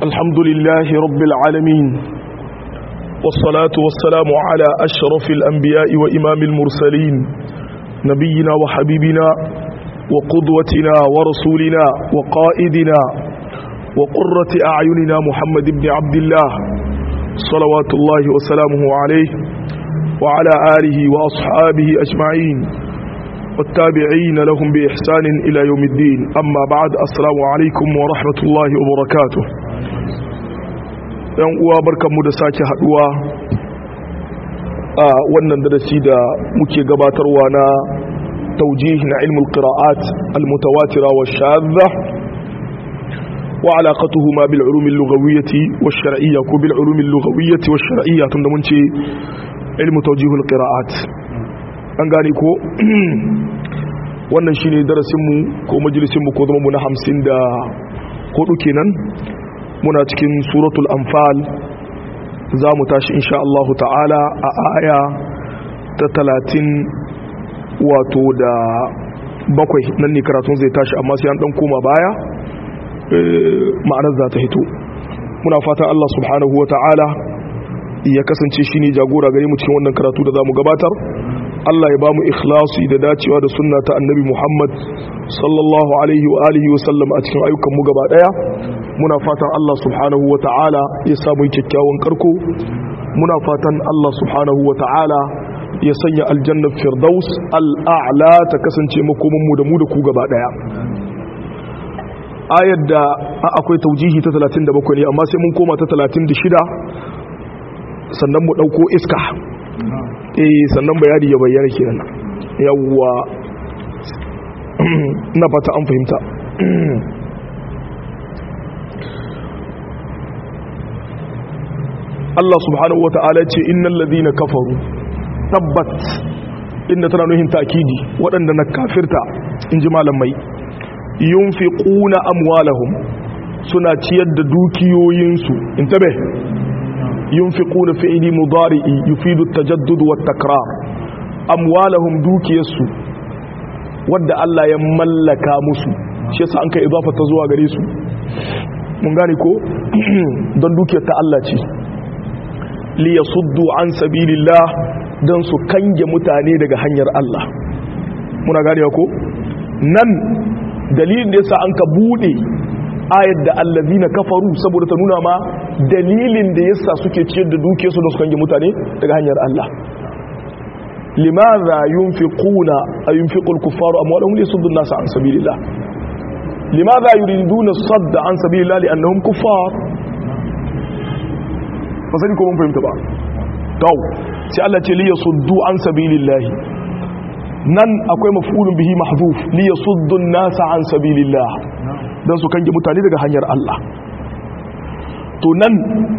الحمد لله رب العالمين والصلاة والسلام على أشرف الأنبياء وإمام المرسلين نبينا وحبيبنا وقدوتنا ورسولنا وقائدنا وقرة أعيننا محمد بن عبد الله صلوات الله وسلامه عليه وعلى آله وأصحابه أجمعين والتابعين لهم بإحسان إلى يوم الدين أما بعد السلام عليكم ورحمة الله وبركاته yan uwa barkanmu da sake haduwa a wannan darasi da muke gabatarwa na taujih na ilmul qira'at almutawatira wa shadha wa alaqatuhuma bil ulum al lughawiyyah wa shar'iyyah ko bil ulum al lughawiyyah wa shar'iyyah tunda mun ce ilmu tawjih al qira'at an gane ko wannan shine darasin mu ko majalisin mu ko zama mu na 54 kenan muna cikin suratul anfal za mu tashi insha Allah ta'ala a aya ta talatin wato da bakwai nan ne karatun zai tashi amma sai an dan koma baya ma'anar za ta hito muna fatan Allah subhanahu wa ta'ala ya kasance shi ne jagora gare mu cikin wannan karatu da za mu gabatar Allah ya ba mu ikhlasi da dacewa da sunna ta annabi Muhammad sallallahu alaihi wa alihi wa sallam a cikin ayyukan mu gaba daya muna fatan Allah subhanahu wa ta'ala ya samu kyakkyawan karko muna fatan Allah subhanahu wa ta'ala ya sanya aljannar firdaus al'a'la ta kasance makomin mu da mu da ku gaba daya ayar da akwai taujihi ta 37 ne amma sai mun koma ta 36 sannan mu dauko iska eh sannan bayani ya bayyana kenan yawwa na fata an fahimta Allah subhanahu wata'ala ce innal ladhina kafaru tabbat inda tana nuhin takidi waɗanda na kafirta inji malamai yunfiquna amwalahum suna ciyar da dukiyoyinsu intabe yunfiquna fi'li mudari'i yufidu at-tajaddud wat-takrar amwalahum dukiyarsu wadda Allah ya mallaka musu shi yasa an kai idafa ta zuwa gare su mun gane ko don dukiyar ta Allah ce li yasuddu an sabilillah don su kange mutane daga hanyar Allah muna gane ko nan dalilin da yasa an ka bude ayar da allazina kafaru saboda ta nuna ma dalilin da yasa suke ciyar da dukiyarsu don su kange mutane daga hanyar Allah limadha yunfiquna ay yunfiqul kuffaru amwalahum liyasuddu an-nasa an sabilillah limadha yuriduna sadda an sabilillah li'annahum kuffar fasali ko mun fahimta ba to sai Allah ce liyasuddu an sabilillah nan akwai maf'ulun bihi mahdhuf liyasuddu an-nasa an sabilillah dan su kange mutane daga hanyar Allah to nan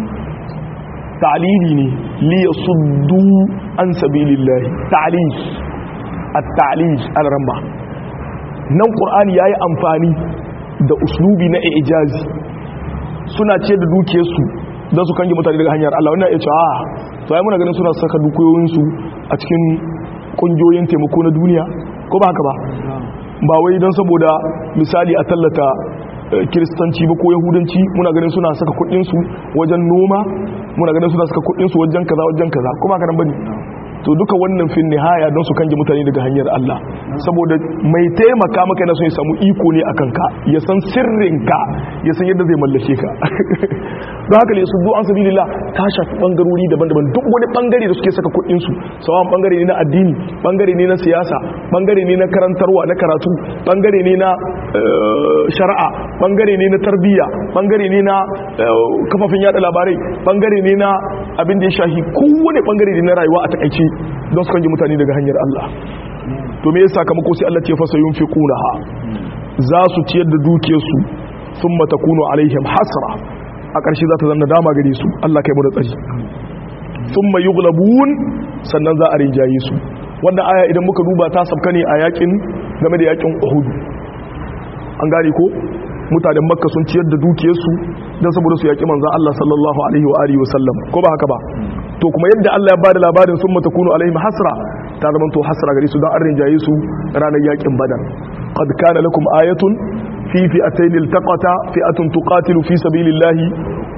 ta'lili ne liyasuddu an sabilillahi ta'lil at-ta'lil al-ramba nan qur'ani yayi amfani da uslubi na ijazi suna ce da dukiyarsu don su kange mutane daga hanyar Allah wannan ya ce a to ai muna ganin suna saka dukiyoyinsu a cikin kungiyoyin taimako na duniya ko ba haka ba ba wai don saboda misali a tallata kiristanci ba ko yahudanci muna ganin suna saka kudinsu wajen noma muna ganin suna saka kudinsu wajen kaza wajen kaza kuma haka nan bane to duka wannan fin nihaya don su kange mutane daga hanyar Allah saboda mai taimaka maka yana son ya samu iko ne akan ka ya san sirrinka ya san yadda zai mallake ka don haka ne su zo an sabilillah ta shafi bangarori daban-daban duk wani bangare da suke saka kuɗin su sawan bangare ne na addini bangare ne na siyasa bangare ne na karantarwa na karatu bangare ne na shari'a bangare ne na tarbiyya bangare ne na kafafen yada labarai bangare ne na abin da ya shahi kowane bangare ne na rayuwa a takaice don su kanji mutane daga hanyar Allah to me yasa sakamako sai Allah ce fasa yunfiqunaha za su ciyar da dukiyarsu thumma takunu alaihim hasra a ƙarshe za ta zanna dama gare su Allah kai mu da tsari thumma yughlabun sannan za a rinjaye su wannan aya idan muka duba ta sabka ne a yakin game da yakin Uhud an gane ko mutanen makka sun ciyar da dukiyarsu don saboda su yaƙi manzan Allah sallallahu alaihi wa alihi wasallam ko ba haka ba to kuma yadda Allah ya bada labarin sun mata kunu alaihim hasra ta zama to hasra gare su don an rinjaye su ranar yaƙin badar qad kana lakum ayatun في فئتين التقتا فئة تقاتل في سبيل الله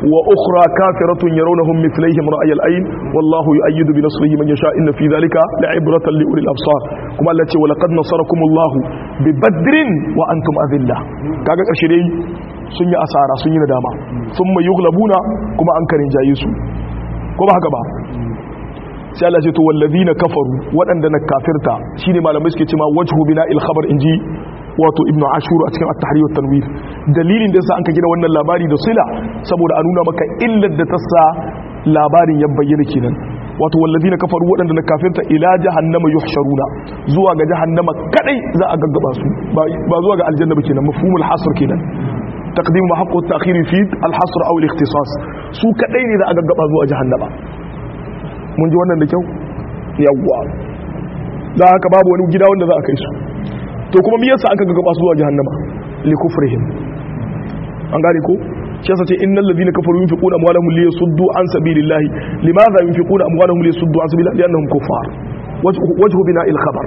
wa ukhra kafiratun yarawnahum mithlihim ra'yal ayn wallahu yu'ayyidu bi nasrihi man yasha inna fi dhalika la'ibratan li ulil absar kuma Allah ce wa laqad nasarakumullahu bi badrin wa antum adillah kaga karshe dai sun yi asara sun yi nadama thumma yughlabuna kuma an karin jaye su ko ba haka ba sai Allah ce to wallazina kafaru waɗanda na kafirta shine malamai suke cewa wajhu bina il khabar inji wato ibnu ashur a cikin at-tahrir wa tanwir dalilin da yasa an ka gina wannan labari da sila saboda a nuna maka illar da ta sa labarin ya bayyana kenan wato wallazina kafaru waɗanda na kafirta ila jahannama yuhsharuna zuwa ga jahannama kadai za a gaggaba su ba zuwa ga aljanna ba kenan mafhumul hasr kenan taqdim ma haqqu at-ta'khir fi al-hasr aw al-ikhtisas su kadai ne za a gaggaba zuwa jahannama mun ji wannan da kyau yawwa da haka babu wani gida wanda za a kai su to kuma me yasa aka gaba su zuwa jahannama li kufrihim an gane ko shi yasa ce innal ladina kafaru yunfiquna amwalahum li yasuddu an sabilillahi limadha yunfiquna amwalahum li yasuddu an sabilillahi li'annahum kuffar wajhu bina il khabar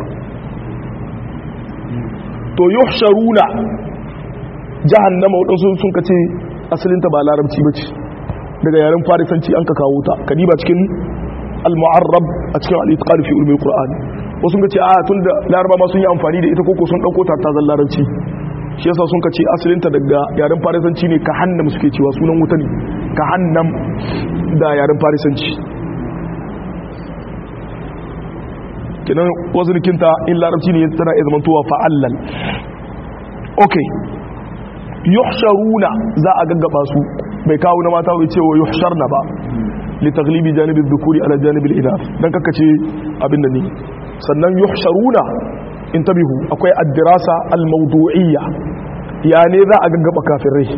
to yuhsharuna jahannama wadansu sun kace asalin ta ba larabci bace daga yaren farisanci an ka kawo ta kadiba cikin al-mu'arrab a cikin al-itqan fi ulumul qur'an wasu ga ce a tun da laraba ma sun yi amfani da ita koko sun dauko ta ta larabci shi yasa sun ka ce asalin ta daga yaren farisanci ne ka hannam suke cewa sunan wuta ne ka hannam da yaren farisanci kenan wasu rikinta in larabci ne tana iya zamantowa fa'allan okay yuhsharuna za a gaggaba su bai kawo na mata bai cewa yuhsharna ba li taglibi janibin dhukuri ala janibin inath dan kaka ce abin da ne sannan yuhsharuna intabihu akwai ad-dirasa al-mawdu'iyya ya ne za a gaggaba kafirai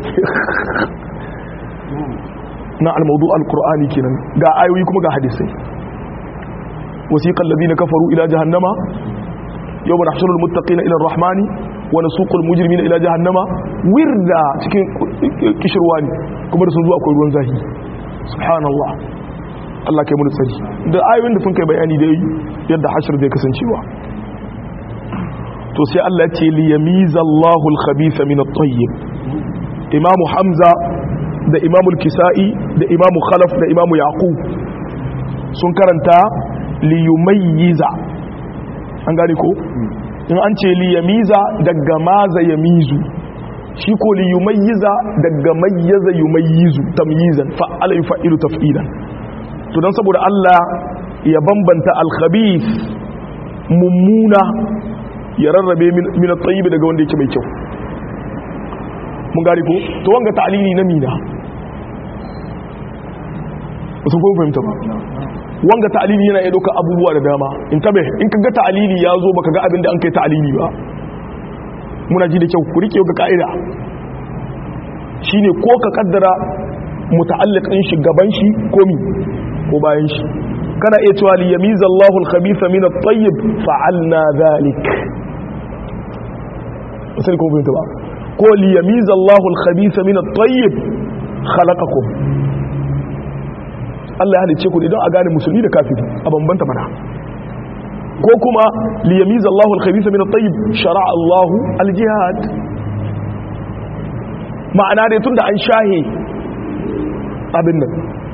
na al-mawdu' al-qur'ani kenan ga ayoyi kuma ga hadisai wasiqal ladina kafaru ila jahannama yawma nahshuru al-muttaqina ila ar-rahmani wa nasuqu al-mujrimina ila jahannama wirda cikin kishirwa ne kuma da sun zo akwai ruwan zahi subhanallah Allah kai mun tsari da ayoyin da sun kai bayani dai yadda hashir zai kasancewa to sai Allah ya ce li yamiza Allahu al-khabitha min at-tayyib Imam Hamza da Imam al-Kisa'i da Imam Khalaf da Imam Yaqub sun karanta li yumayyiza an gane ko in an ce li yamiza daga maza yamizu shi ko li yumayyiza daga mayyaza yumayyizu tamyizan fa'ala yufa'ilu taf'ilan to dan saboda Allah ya bambanta al-khabith mummuna ya rarrabe min at-tayyib daga wanda yake mai kyau mun gari ko to wanga ta'lili na mina wasu ko fahimta ba wanga ta'lili yana iya dauka abubuwa da dama in tabe in kaga ta'lili ya zo baka ga abin da an kai ta'lili ba muna ji da kyau ku rike ga ka'ida shine ko ka kaddara muta'alliqin shi gaban shi ko mi ko bayan shi kana iya cewa li yamiza Allahu al-khabitha min at-tayyib fa'alna dhalik sai ko bin ba ko li yamiza Allahu al-khabitha min at-tayyib khalaqakum Allah ya halice ku idan a gane musulmi da kafiri a bambanta mana ko kuma li yamiza Allahu al-khabitha min at-tayyib shara'a Allahu al-jihad ma'ana dai tunda an shahe abin nan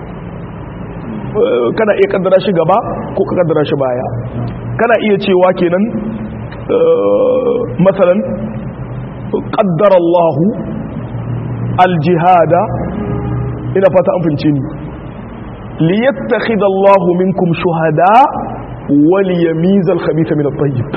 kana iya kaddara shi gaba ko ka kaddara shi baya kana iya cewa kenan matsalan kaddara Allah aljihada ina fata an fince ni liyattakhidha Allah minkum shuhada wa liyamiza al-khabitha min at-tayyib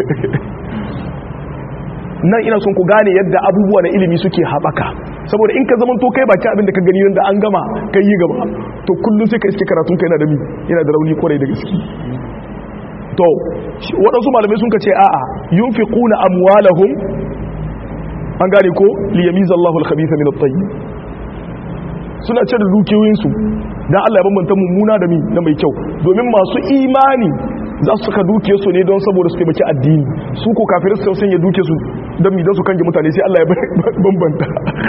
nan ina son ku gane yadda abubuwa na ilimi suke haɓaka saboda in ka zama to kai baki abin da ka gani da an gama kai yi gaba to kullum sai ka iske karatun kai na da mi yana da rauni kwarai da gaske to waɗansu malamai sun ka ce a'a yunfiquna amwalahum an gane ko li yamiza Allahu al-khabitha min at-tayyib suna cire dukiyoyin su dan Allah ya bambanta mummuna da mi na mai kyau domin masu imani za su saka duke su ne don saboda su taimaki addini su ko kafirai su sanya duke su don mi don su kange mutane sai Allah ya bambanta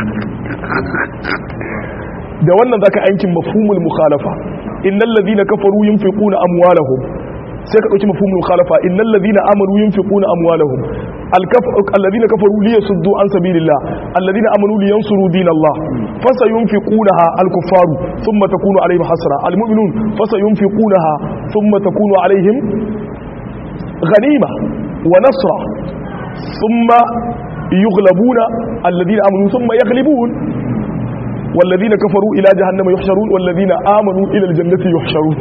da wannan zaka aikin mafhumul mukhalafa innal ladhina kafaru yunfiquna amwalahum sai ka dauki mafhumul mukhalafa innal ladhina amanu yunfiquna amwalahum alladhina kafaru liyasuddu an sabilillah alladhina amanu liyansuru dinallah fasayunfiqunaha al-kuffaru thumma takunu alaihim hasra al-mu'minun fasayunfiqunaha thumma takunu alaihim ghanima wa nasra thumma yughlabuna alladhina amanu thumma yaghlibun والذين كفروا إلى جهنم يحشرون والذين آمنوا إلى الجنة يحشرون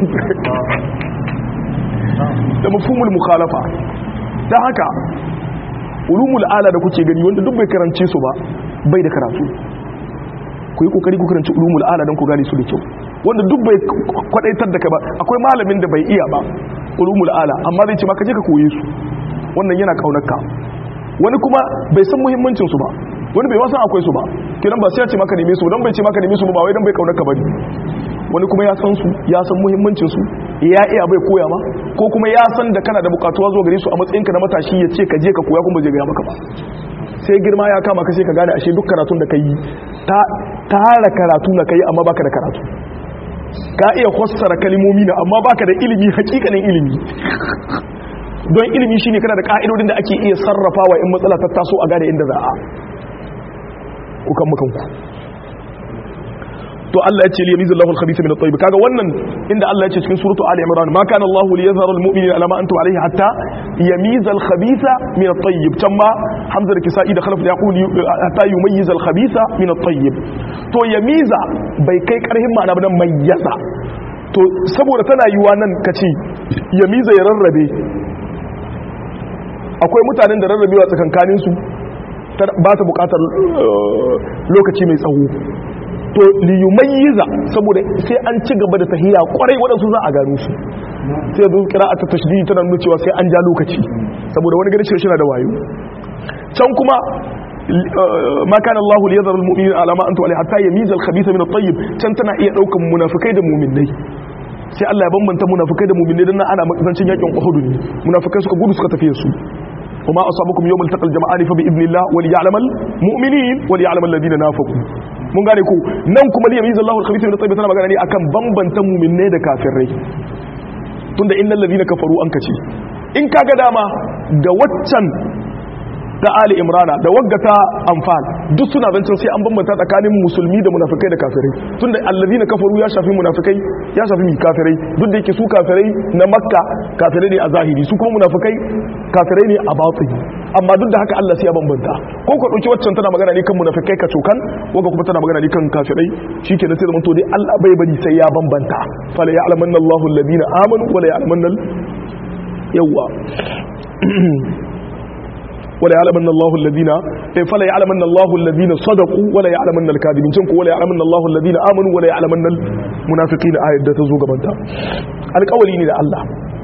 da mafhumul mukhalafa ta haka ulumul ala da kuke gani wanda duk bai karance su ba bai da karatu ku yi kokari ku karanci ulumul ala don ku gane su da kyau wanda duk bai kwadaitar da kai ba akwai malamin da bai iya ba ulumul ala amma zai ce maka je ka koye su wannan yana kaunarka wani kuma bai san muhimmancin su ba wani bai wasan akwai su ba kiran ba sai ya ce maka neme su don bai ce maka neme su ba wai don bai kaunarka bane wani kuma ya san su ya san muhimmancin su ya iya bai koya ma ko kuma ya san da kana da bukatuwa zuwa gare su a matsayinka na matashi ya ce ka je ka koya kuma bai gaya maka ba sai girma ya kama ka sai ka gane ashe duk karatun da ka yi tara karatu na ka yi amma baka da karatu ka iya fassara kalimomi na amma baka da ilimi hakikanin ilimi don ilimi shine kana da ka'idodin da ake iya sarrafawa in matsala ta taso a gane inda za a kukan makanku to Allah ya ce li yamizu Allahu al-khabitha min at-tayyib kaga wannan inda Allah ya ce cikin suratu Ali Imran ma kana Allahu li yadhara al-mu'minina ala ma antum alayhi hatta yamiza al-khabitha min at-tayyib tamma Hamza da Kisa'i da Khalaf yaqul hatta yumayyiza al-khabitha min at-tayyib to yamiza bai kai karhin ma'ana ba nan mayyaza to saboda tana yiwa nan kace yamiza ya rarrabe akwai mutanen da rarrabewa tsakankanin su ba ta bukatar lokaci mai tsawo to liyumayyiza saboda sai an ci gaba da tahiya kwarai waɗansu za a gano su sai yanzu kira'ata tashdidi tana nuna cewa sai an ja lokaci saboda wani gari shi da wayo can kuma ma kana Allahu li yadhara al-mu'minina ala ma antum alayhi hatta yamiza al-khabitha min at-tayyib can tana iya daukan munafikai da mu'minai sai Allah ya bambanta munafikai da mu'minai dan ana zancin yakin Uhud ne munafikai suka gudu suka tafi su وما أصابكم يوم التقى الجمعان فبإذن الله وليعلم المؤمنين وليعلم الذين نافقوا mun gane ku nan kuma li yamizu Allahu al-khabitha min at-tayyib tana magana ne akan bambanta mu'minai da kafirai tunda innal ladina kafaru an kace in kaga dama da waccan da Ali Imrana da wagga ta Anfal duk suna zancin sai an bambanta tsakanin musulmi da munafikai da kafirai tunda alladina kafaru ya shafi munafikai ya shafi mi kafirai duk da yake su kafirai na Makka kafirai ne a zahiri su kuma munafikai kafirai ne a batini amma duk da haka Allah sai ya bambanta ko ka dauki waccan tana magana ne kan munafikai ka cokan wanda kuma tana magana ne kan kafirai shikenan sai zaman to dai Allah bai bari sai ya bambanta fala ya'lamanna Allahu alladhina amanu wala ya'lamanna yawa ولا يعلمن الله الذين فلا يعلمن الله الذين صدقوا ولا يعلمن الكاذبين تنكو ولا يعلمن الله الذين آمنوا ولا يعلمن المنافقين آية da ta zo gabanta alƙawari ne da Allah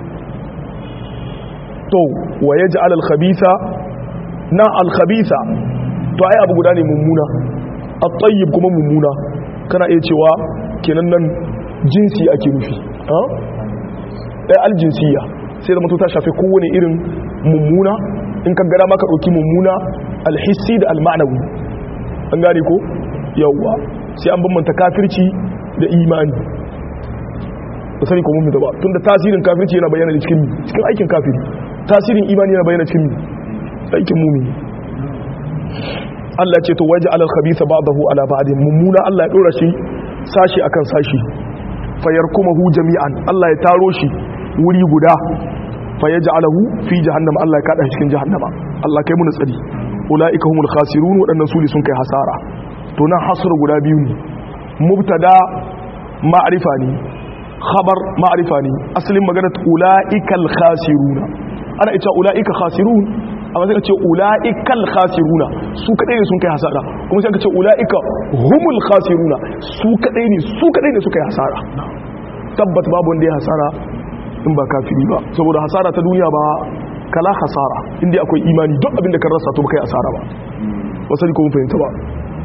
to wa yaj'al al-khabitha na al-khabitha to ai abu guda ne mummuna at-tayyib kuma mummuna kana iya cewa kenan nan jinsi ake nufi ha dai al-jinsiyya sai da mutu ta shafe kowane irin mummuna in ka gara maka ɗauki mummuna alhissi da almanawi an gane ko yawwa sai an bambanta kafirci da imani da sani ko mummi ba tun da tasirin kafirci yana bayyana da cikin cikin aikin kafiri tasirin imani yana bayyana cikin aikin mummi Allah ce to waje alal khabitha ba'dahu ala ba'd mummuna Allah ya dora shi sashi akan sashi fayarkumahu jami'an Allah ya taro shi wuri guda fa ya ja'alahu fi jahannama Allah ya kada shi cikin jahannama Allah kai mun tsari ulaika humul khasirun wadannan su ne sun kai hasara to nan hasar guda biyu ne mubtada ma'rifa ne khabar ma'rifa ne asalin magana ulaikal khasiruna ana ita ulaika khasirun amma sai ka ce ulaikal khasiruna su kadai ne sun kai hasara kuma sai ka ce ulaika humul khasiruna su kadai ne su kadai ne suka yi hasara tabbat babu wanda ya hasara in ba kafiri ba saboda hasara ta duniya ba kala hasara inda akwai imani duk abin da kan rasa to kai asara ba wasu ko mun fahimta ba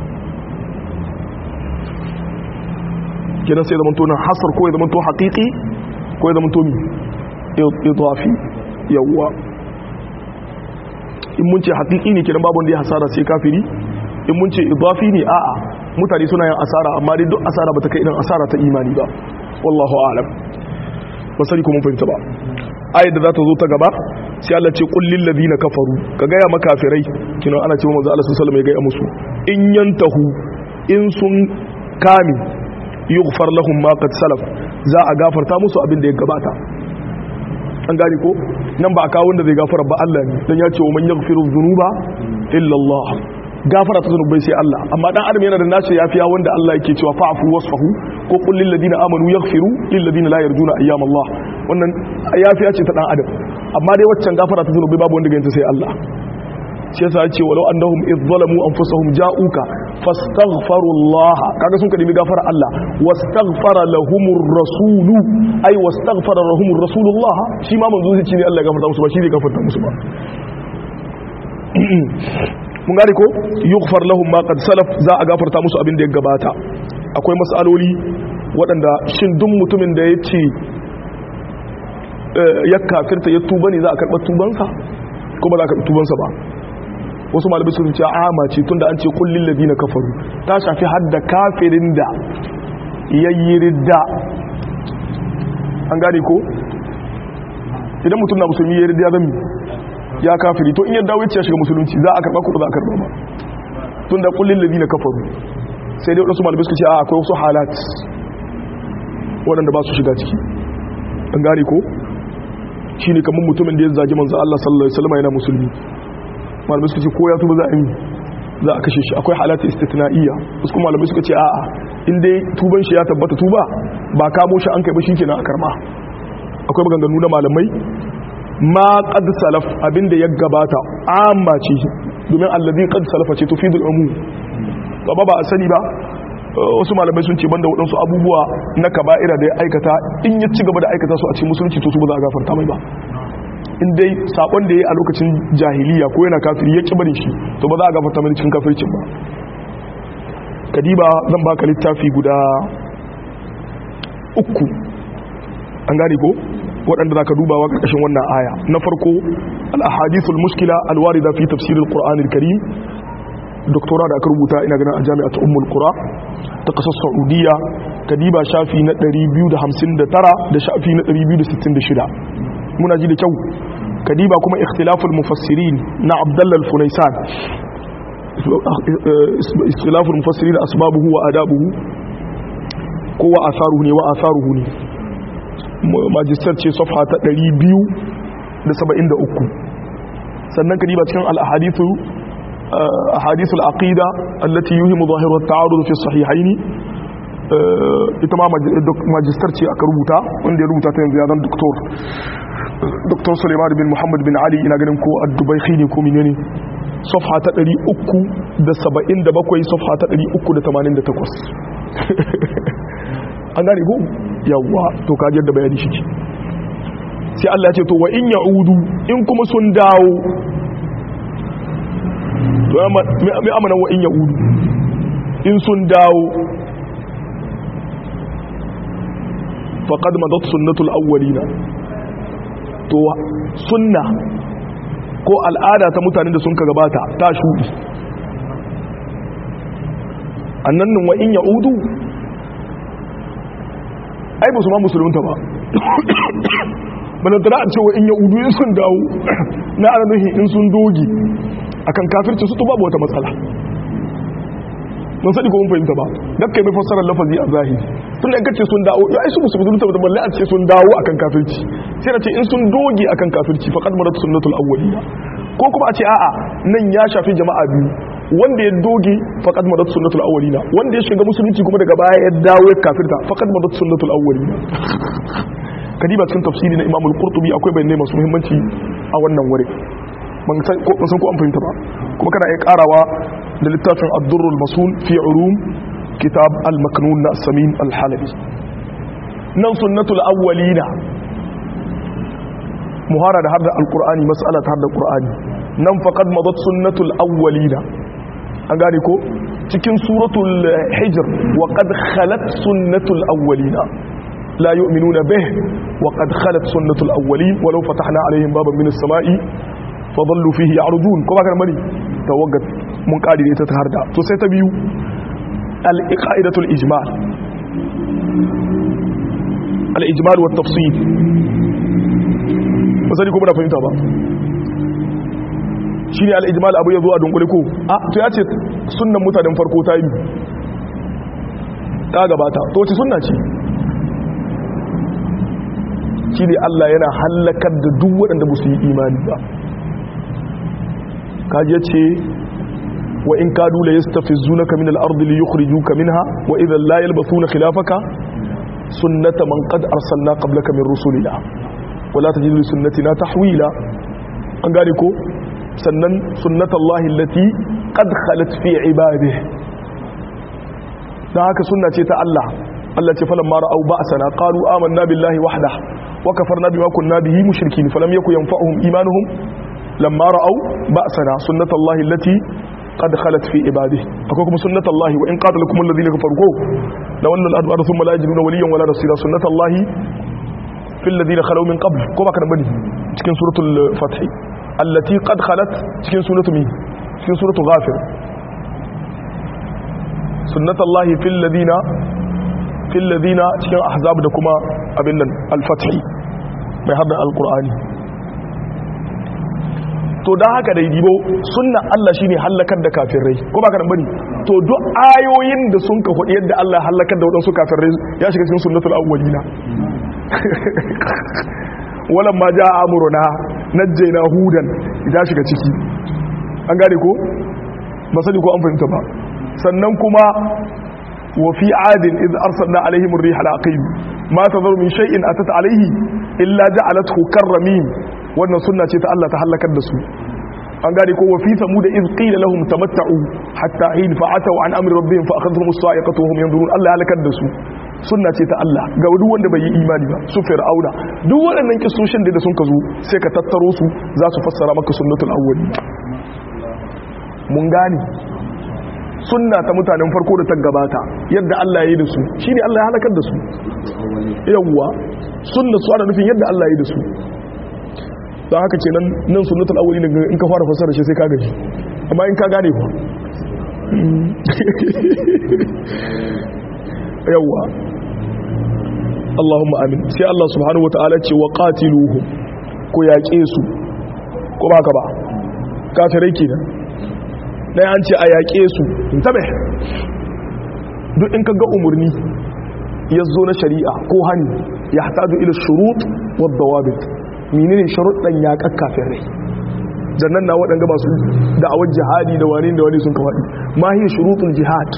kenan sai zaman to nan hasar ko ya zaman to haqiqi ko ya zaman to mi idafi yawa in mun ce haqiqi ne kenan babu wanda ya hasara sai kafiri in mun ce idafi ne a'a mutane suna yin asara amma dai duk asara bata kai irin asara ta imani ba wallahu a'lam ba sani ko mun fahimta ba ayat da za ta zo ta gaba sai Allah ce qul lil ladina kafaru ka ga ya makafirai kina ana cewa manzo Allah sallallahu alaihi wasallam ya ga musu in yantahu in sun kame yughfar lahum ma qad salaf za a gafarta musu abin da ya gabata an gane ko nan ba a kawo wanda zai gafara ba Allah ne dan ya ce wa man yaghfiru dhunuba illa Allah gafara ta zunubai sai Allah amma dan adam yana da nace yafiya wanda Allah yake cewa fa'fu wasfahu ko qul lil ladina amanu yaghfiru lil ladina la yarjuna ayyam Allah wannan yafiya ce ta dan adam amma dai waccan gafara ta zunubai babu wanda ga sai Allah shi yasa ce walau annahum idh zalamu anfusahum ja'uka fastaghfirullah kaga sun kadimi gafara Allah wastaghfara lahumur rasul ay wastaghfara lahumur rasulullah shi ma manzo zai ce ne Allah ya gafarta musu ba shi zai gafarta musu ba mun gane ko yughfar lahum ma qad salaf za a gafarta musu abin da ya gabata akwai mas'aloli waɗanda shin duk mutumin da ya ce ya kafirta ya tuba ne za a karɓar tubansa ko ba za a karɓi tubansa ba wasu malamai sun ce ama ce tunda an ce kullin ladina kafaru ta shafi hadda kafirin da yayi ridda an gane ko idan mutum na musulmi yayi ridda zan ya kafiri to in ya dawo ya shiga musulunci za a karba ko ba za a karba ba tunda kullin ladina kafaru sai dai wasu malamai suka ce a akwai wasu halat waɗanda ba su shiga ciki an gane ko shine kamar mutumin da ya zagi manzo Allah sallallahu alaihi wasallam yana musulmi malamai suka ce ko ya tuba za a yi za a kashe shi akwai halatta istitna'iyya wasu kuma malamai suka ce a'a in dai tuban shi ya tabbata tuba ba kamo shi an kai ba shikenan a karma akwai maganganu na malamai ma qad salaf abinda ya gabata amma ce domin allazi qad salafa ce tufidul umum ba ba a sani ba wasu malamai sun ce banda waɗansu abubuwa na kaba'ira da ya aikata in ya ci gaba da aikata su a cikin musulunci to su ba za a gafarta mai ba in dai sakon da ya a lokacin jahiliya ko yana kafiri ya barin shi to ba za a gafarta mai cikin kafircin ba kadiba zan baka littafi guda uku an gane ko waɗanda za ka dubawa ƙarƙashin wannan aya na farko al-ahadithul muskila al-warida fi tafsiril qur'anil karim doktora da aka rubuta ina ganin a jami'at ummul qura ta kasar saudiya kadiba shafi na 259 da shafi na 266 muna ji da kyau kadiba kuma ikhtilaful mufassirin na abdullah al-funaisan ikhtilaful mufassirin asbabuhu wa adabuhu ko wa atharuhu ne wa atharuhu ne majistar ce safha ta 273 sannan kadiba cikin al-ahadithu ahadithu al-aqida allati yuhimu zahiru at-ta'arud fi as-sahihayn ita ma majistar ce aka rubuta wanda ya rubuta ta yanzu ya zan doktor dr suleiman bin muhammad bin ali ina ganin ko addubai ne ko menene safha ta 377 safha ta 388 an gane ko yawwa to ka da bayani shi ce sai Allah ya ce to wa in ya'udu in kuma sun dawo to mai amana wa in ya'udu in sun dawo faqad madat sunnatul awwalina to sunna ko al'ada ta mutanen da sun ka gabata ta shuɗi annan nan wa in ya'udu ai ba su ma musulunta ba balantana a cewa in ya'udu in sun dawo na ana nuhi in sun dogi akan kafirci su to babu wata matsala don sani ko mun fahimta ba dakka mai fassarar lafazi a zahiri tun da kace sun dawo ai su musu musulunta ba balle a ce sun dawo akan kafirci sai na ce in sun doge akan kafirci faqad marat sunnatul awwaliya ko kuma a ce a'a nan ya shafi jama'a biyu wanda ya doge faqad marat sunnatul awwalina wanda ya shiga musulunci kuma daga baya ya dawo ya kafirta faqad marat sunnatul awwalina kadiba cikin tafsiri na Imam al-Qurtubi akwai bayanai masu muhimmanci a wannan wuri ban san ko an fahimta ba kuma kana iya karawa da littafin ad-durrul masul fi ulum kitab al-maknun na samin al-halabi nan sunnatul awwalina muhara da har da al-qur'ani mas'ala ta har da qur'ani nan faqad madat sunnatul awwalina an gane ko cikin suratul hijr wa qad khalat sunnatul awwalina la yu'minuna bih wa qad khalat sunnatul awwalin walau fatahna alaihim baban min as-sama'i fadallu fihi ya'rudun ko ba ka mari tawaggat mun kadi da ita ta harda to sai ta biyu al-iqaidatul ijmal al-ijmal wa tafsil ba sani ko muna fahimta ba shine al-ijmal abu yazo a dunkule ko a to ya ce sunnan mutanen farko ta yi ta gabata to wace sunna ce shi ne Allah yana hallakar da duk waɗanda ba su yi imani ba kaji ce wa in kadu la yastafizunaka min al-ardi li yukhrijuka minha wa idhan la yalbathuna khilafaka sunnata man qad arsalna qablaka min rusulina wa la tajidu li sunnatina tahwila an gane ko sannan sunnatullahi allati qad khalat fi ibadihi dan haka sunna ce ta Allah Allah ce falamma ra'au ba'sana qalu amanna billahi wahdah wa kafarna bima kunna bihi mushrikeen falam yakun yanfa'uhum imanuhum lamma ra'au ba'sana sunnatullahi allati qad khalat fi ibadihi akwai kuma sunnatullahi wa in qatalakum alladhina kafaru ko la walla al-adbar thumma la yajiduna waliyan wala nasira sunnatullahi fil ladina khalaw min qabl ko baka bane cikin suratul fath allati qad khalat cikin suratul min cikin suratul ghafir sunnatullahi fil ladina fil ladina cikin ahzab da kuma abin nan al-fath mai hadda al-qur'ani to dan haka dai dibo sunna Allah shine halakar da kafirai ko ba ka nan bane to duk ayoyin da sun ka hudu yadda Allah halakar da wadansu kafirai ya shiga cikin sunnatul awwalina walan ma jaa amruna najjayna hudan ya shiga ciki an gane ko ba sani ko an fahimta ba sannan kuma وفي عاد إذ أرسلنا عليهم الريح العقيم ما تذر من شيء أتت عليه إلا جعلته كالرميم وأن سنة الله تحلك الدسو an gane ko wafi samu da iz qila lahum tamatta'u hatta hin fa'atu an amri rabbihim fa akhadhahum as-sa'iqatu wa hum yanzurun Allah ya halakar da su sunna ce ta Allah ga duk wanda bai yi imani ba su fir'auna duk waɗannan kisoshin da sun ka zo sai ka tattaro su za su fassara maka sunnatul awwali mun gane sunna ta mutanen farko da ta gabata yadda Allah ya yi da su shine Allah ya halakar da su yawwa sunna su ana nufin yadda Allah ya yi da su don haka ce nan nan sunnatul awwali ne in ka fara fasara shi sai ka gaji amma in ka gane ku yawwa Allahumma amin sai Allah subhanahu wataala ce wa qatiluhu ko yaƙe su ko ba ka ba kafirai kenan dai an ce a yaƙe su tabe duk in ka ga umurni ya zo na shari'a ko hani ya hataju ila shurut wa dawabit menene sharuɗan yaƙar kafirai jannan na waɗanda masu da'awar jihadi da wani da wani sun kawaɗi ma hiya shurutul jihad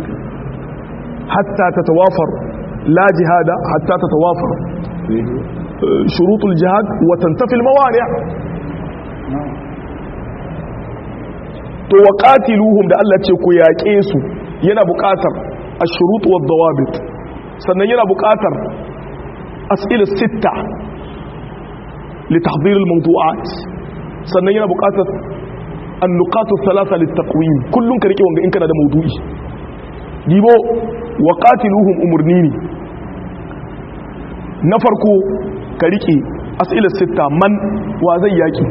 hatta ta tawafar la jihada hatta ta tawafar shurutul jihad wa tantafil mawani' to wa qatiluhum da Allah ce ku yaƙe su yana buƙatar ash-shurut wa dawabit sannan yana buƙatar as'ila sitta لتحضير الموضوعات sannan yana buƙatar annuqatu thalatha litaqwim kullun ka rike wanga in kana da maudu'i dibo wa qatiluhum umurnini na farko ka rike as'ila sitta man wa zai yaki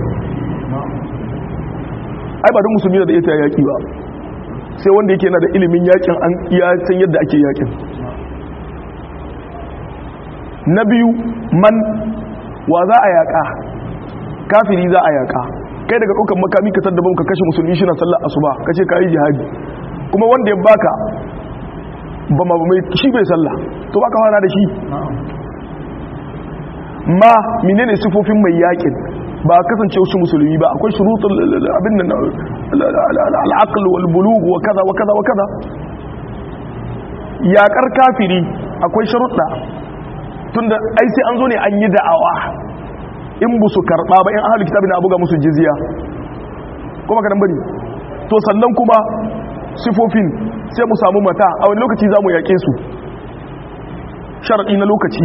ai ba duk musulmi da ita yaki ba sai wanda yake yana da ilimin yakin an iya san yadda ake yakin na biyu man wa za a yaƙa kafiri za a yaƙa kai daga ɗaukar makami ka tadda ka kashe musulmi shi na sallar asuba ka ce ka yi jihadi kuma wanda ya baka ba ma mai shi bai sallah to baka fara da shi ma menene sifofin mai yaƙin ba kasance wasu musulmi ba akwai shurutul abin nan al'aql wal bulugh wa kaza wa kaza wa kaza yaƙar kafiri akwai sharuɗa tunda ai sai an zo ne an yi da'awa in bu su karɓa ba in ahalu kitabi na buga musu jizya kuma kadan bari to sannan kuma sifofin sai mu samu mata a wani lokaci za mu yaƙe su sharaɗi na lokaci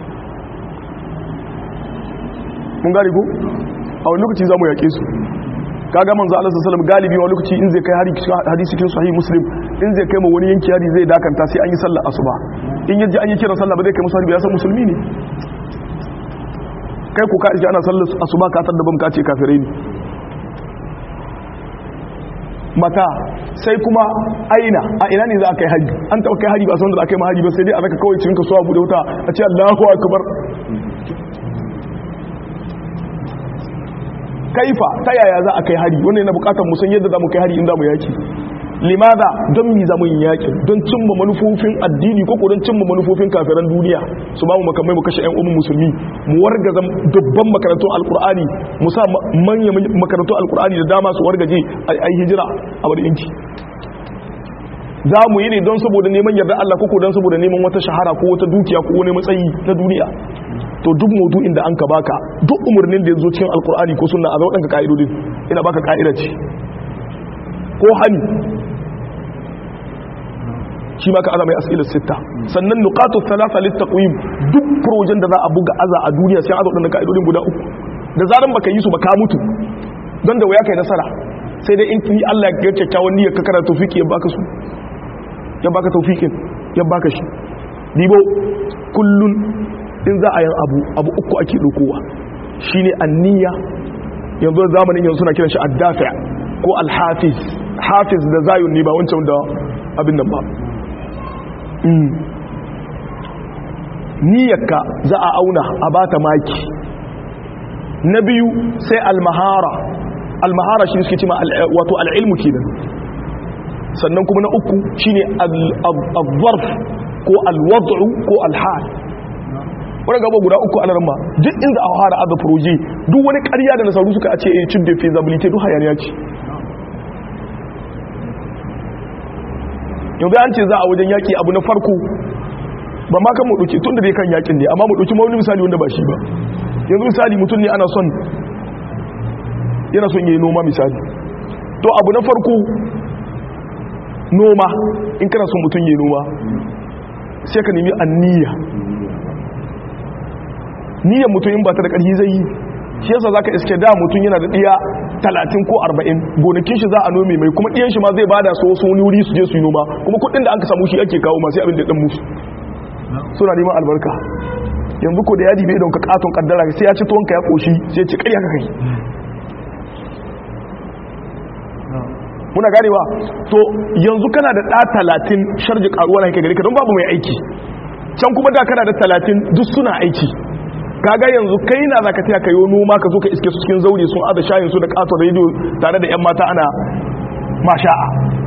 mun gari ko a wani lokaci za mu yaƙe su kaga manzo Allah sallallahu alaihi galibi wani lokaci in zai kai hadisi cikin sahih muslim in zai kai ma wani yanki hari zai dakanta sai an yi sallar asuba in yaji an yi kiran sallah ba zai kai musu harbi ya san musulmi ne kai ku ka iske ana sallar asuba ka tar da bam ka ce kafirai ne mata sai kuma aina a ina ne za a kai haji an taɓa kai haji ba san da aka yi haji ba sai dai a raka kawai cikin kasuwa bude wuta a ce Allahu akbar kaifa ta yaya za a kai hari wannan yana bukatar musan yadda za mu kai hari in za mu yaki limada don mi zamu yin yakin don cimma manufofin addini ko don cimma manufofin kafiran duniya su ba mu makamai mu kashe ƴan uwan musulmi mu wargaza dubban makarantun alkur'ani mu sa manyan makarantun alkur'ani da dama su wargaje a hijira a wani inci za mu yi ne don saboda neman yarda Allah ko don saboda neman wata shahara ko wata dukiya ko wani matsayi na duniya to duk maudu'in da an ka baka duk umarnin da ya zo cikin alkur'ani ko sunna a zo ɗanka ka'idodin ina baka ka'ida ce ko hani shi ma ka azamai as'ilar sitta sannan nuqatu thalatha litaqwim duk projen da za a buga aza a duniya sai azo ɗanka ka'idodin guda uku da zaran baka yi su ba ka mutu don da waya kai nasara sai dai in ni Allah ya kyakkyawan niyyar ka karanta tawfiki ya baka su ya baka tawfikin ya baka shi dibo kullun in za a yin abu abu uku ake dokowa shine anniya yanzu zamanin yanzu suna kiran shi addafi ko alhafiz hafiz da zayun ne ba wancan da abin nan ba niyyarka za a auna a bata maki na biyu sai almahara almahara shi suke cima wato al'ilmu kenan sannan kuma na uku shine al-zarf ko al-wad'u ko al-hal wani gaba guda uku a larama duk inda a fara aza proje duk wani ƙarya da nasaru suka ce a cin da feasibility duk hayaniya ce yanzu an ce za a wajen yaƙi abu na farko ba ma kan mu ɗauki tun da dai kan yaƙin ne amma mu ɗauki wani misali wanda ba shi ba yanzu misali mutum ne ana son yana son yi noma misali to abu na farko noma in kana son mutum yi noma sai ka nemi anniya niyyar mutum in ba ta da ƙarfi zai yi shi yasa zaka iske da mutum yana da ɗiya talatin ko arba'in gonakin shi za a nome mai kuma ɗiyan shi ma zai bada su wasu wani wuri su je su yi noma kuma kuɗin da an ka samu shi ake kawo masu abin da ɗan musu suna neman albarka yanzu ko da yadi bai don ka katon kaddara sai ya ci tuwonka ya koshi sai ya ci ƙarya ka kai muna ganewa to yanzu kana da ɗa talatin sharji ƙaruwa na haika gari ka don babu mai aiki can kuma da kana da talatin duk suna aiki kaga yanzu kai na za ka taya ka yi noma ka zo ka iske su cikin zaure sun aza shayin su da katon rediyo tare da 'yan mata ana masha'a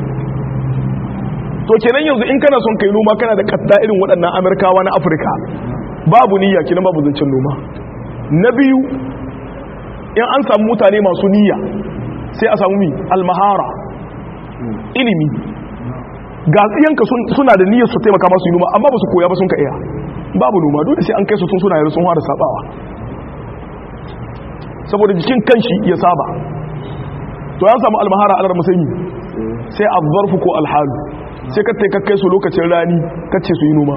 to kenan yanzu in kana son kai noma kana da katta irin waɗannan amurkawa na afirka babu niyya kenan babu zancen noma na biyu in an samu mutane masu niyya sai a samu mi almahara ilimi ga tsiyanka suna da niyyar su taimaka masu yi noma amma ba su koya ba sun ka iya babu noma dole sai an kai su tun suna yare sun fara sabawa saboda jikin kanshi ya saba to ya samu almahara alar musayi sai azzarfu ko alhalu sai ka taika kai su lokacin rani kace su yi noma